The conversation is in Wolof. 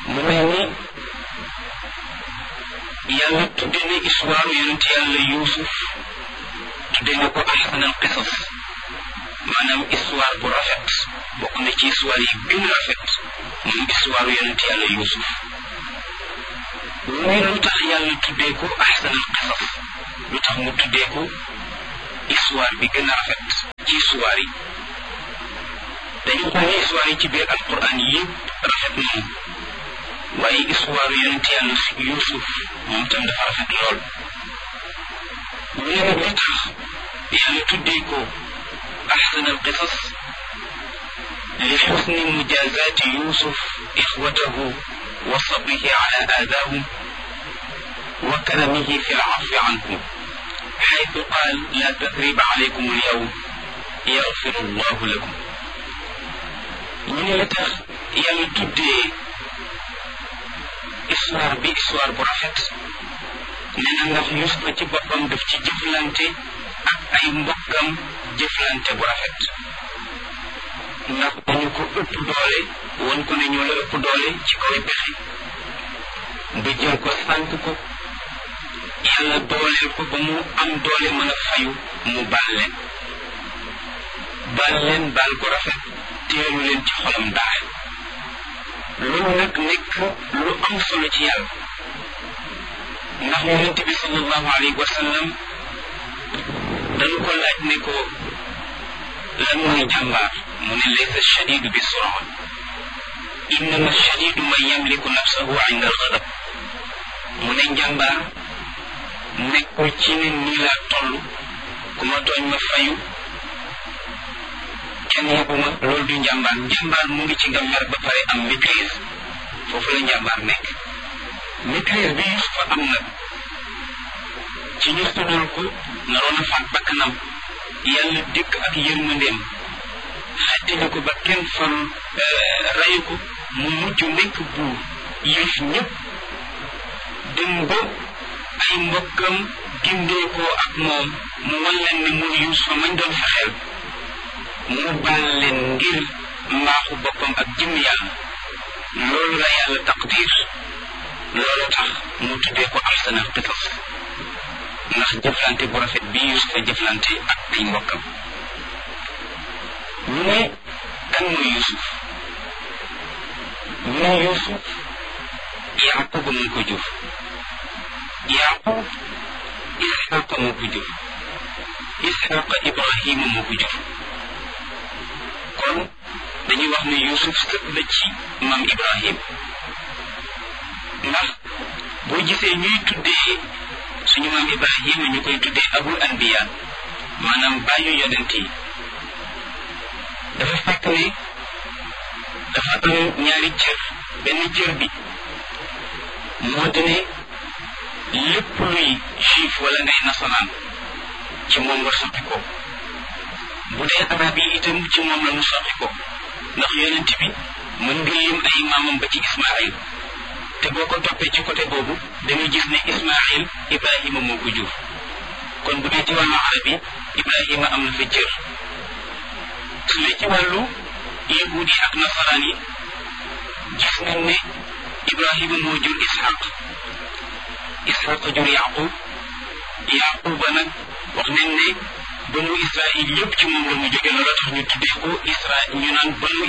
mu mel ni yàlla tudde na histoire yonent yàlla yuusuf tudde na ko ahsanal qisas maanaam histoire bu rafet bokk na ci histoire yi gën a rafet moom histoire yonent yàlla yuusuf muy lu tax yàlla tuddee ko ahsanal qisas lu tax mu tuddee ko histoire bi gën a rafet ci histoire yi dañu xool ni histoire yi ci biir alquran yëpp rafet nañu waaye histoire yonent yàlla yuusuf moom tam dafa rafet lool ñu ne nag li tax yàlla tuddee ko أحسن القصص لحسن مجازات يوسف إخوته وصبره على آذاهم وكرمه في العفو عنهم حيث قال لا تثريب عليكم اليوم يغفر الله لكم من لتخ يلا تدي histoire bi histoire bu rafet nee na ndax Yuusufa ci boppam daf ci jëflante ak ay mbokkam jëflante bu rafet ndax dañu ko ëpp doole won ko ne ñoo la ëpp doole ci kaw pexe ba jël ko sànk ko yàlla dooleel ko ba mu am doole mën a fayu mu baal leen baal leen baal ko rafet teelu leen ci xolam dara loolu nag nekk lu am solo ci yàlla ndax yonente bi sallallahu alayhi wa sallam dañu ko laaj ne ko lan mooy jàmbaar mu ne laysa shadidu bi sura innama shadidu man yamliku nafsahu inda alghadab mu ne njàmbaar nekkul ci ne nii laa toll ku ma tooñ ma fayu kenn yebuma loolu du njàmbaar njàmbaar mu ngi ci nga mer ba pare am maîtrise foofu la njàmbaar nekk maîtrise bi Yusufa am nag ci ñu sonal ko naroon a faat bakkanam yàlla dikk ak yërmandeem xettali ko ba kenn fan rayu ko mu mujj nekk buur yëf ñëpp dem ba ay mbokkam gindeekoo ak moom mu wan leen ne mooy Yuusufa mañ doon fexeel mu baal leen ngir mbaaxu boppam ak jëm yàlla loolu la yàlla taqdir loolu tax mu tuddee ko ahsanal qisas ndax jëflante bu rafet bi Yuusufa jëflante ak ay mbokkam ñu ne kan mooy Yuusuf ñu ne Yuusuf Yaaqub moo ko jur Yaaqub Isxaqa moo ko jur Isxaqa Ibrahima moo ko jur kon dañuy wax ne Yuusuf sët la ci maam Ibrahim ndax boo gisee ñuy tuddee suñu maam Ibrahima ñu koy tuddee abul anbiya maanaam bàyyu yonent yi dafa fekk ne dafa am ñaari cër benn cër bi moo di ne lépp luy juif wala ngay nasaraan ci moom nga soqi ko bu dee arab yi itam ci moom la ñu soqi ko ndax yonent bi mën nga lim ay maamam ba ci Ismaayil te boo ko toppee ci côté boobu dañuy gis ne Ismaayil Ibrahima moo ko jur kon bu dee ci wàllu arab yi Ibrahima am na fa cër su dee ci wàllu yahuud yi ak nasaraan yi gis nañ ne Ibrahima moo jur Ishaq Ishaq jur Yaqub Yaquba nag wax nañ ne banu Israil yëpp ci moom la mu jóge loolu tax ñu tuddee ko Isra ñu naan banu